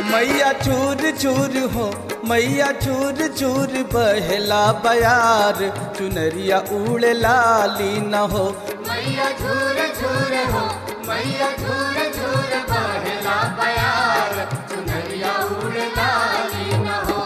मैया चूर चूर हो मैया चूर चूर बहला बयार चुनरिया उड़ लाली न हो मैया झूर झूर हो मैया झूर झूर बहला बयार चुनरिया उड़ लाली न हो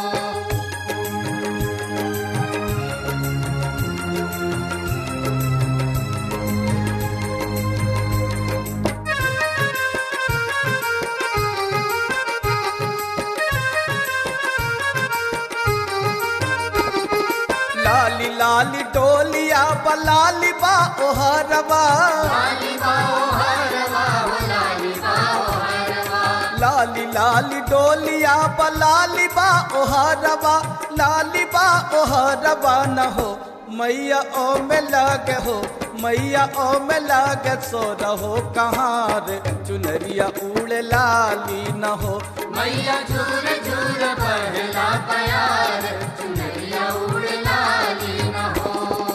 लाली लाली डोलिया बलाली बा ओहरबा लाली बाओ हरवा हो लाली बाओ हरवा लाली लाली डोलिया बलाली बा ओहरबा लाली बा ओहरबा न हो मैया ओ में लगे हो मैया ओ में लगे सो रहो कहाँ रे चुनरिया उड़ लाली न हो मैया झूर झूर बहला बयार चुनरिया उड़ लाली न हो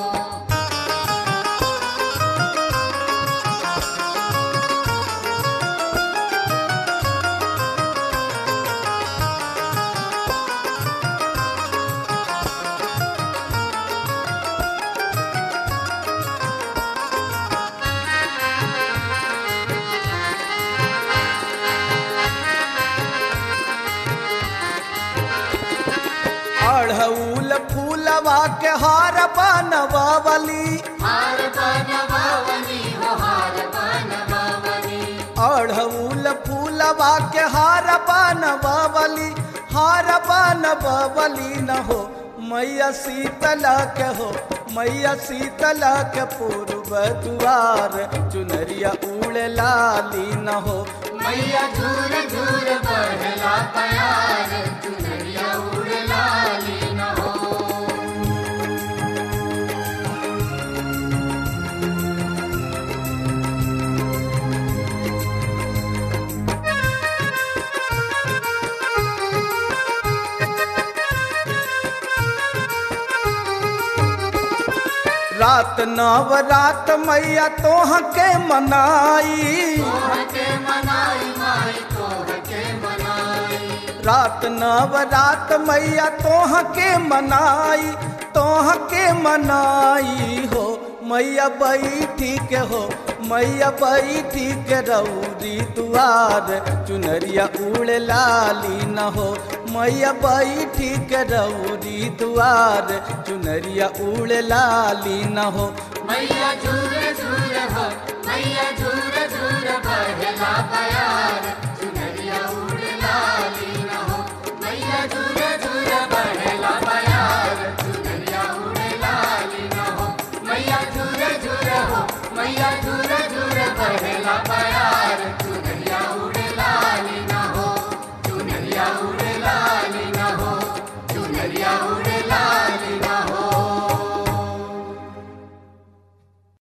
अढ़ऊल फूलवा के हार बनवावली हार बनवावनी हो हार बनवावनी अढ़ऊल फूलवा के हार बनवावली हार बनवावली न हो मैया शीतला के हो मैया शीतला के पूर्व दुआर चुनरिया उड़ लाली न हो मैया झूर झूर बहला बयार चुनरिया उड़ लाली न हो रात नव रात मैया तोह के मनाई तोह के मनाई माई तोह के मनाई रात नव रात मैया तोह के मनाई तोह के मनाई हो मैया बैठी के हो मैया बैठी के रौरी दुआर चुनरिया उड़ लाली न हो मैया बैठी के रौरी दुआर चुनरिया उड़ लाली न हो मैया झूर झूर हो मैया झूर झूर बहला बयार चुनरिया उड़ लाली न हो मैया झूर झूर बहला बयार चुनरिया उड़ लाली न हो मैया झूर झूर हो मैया झूर झूर बहला बयार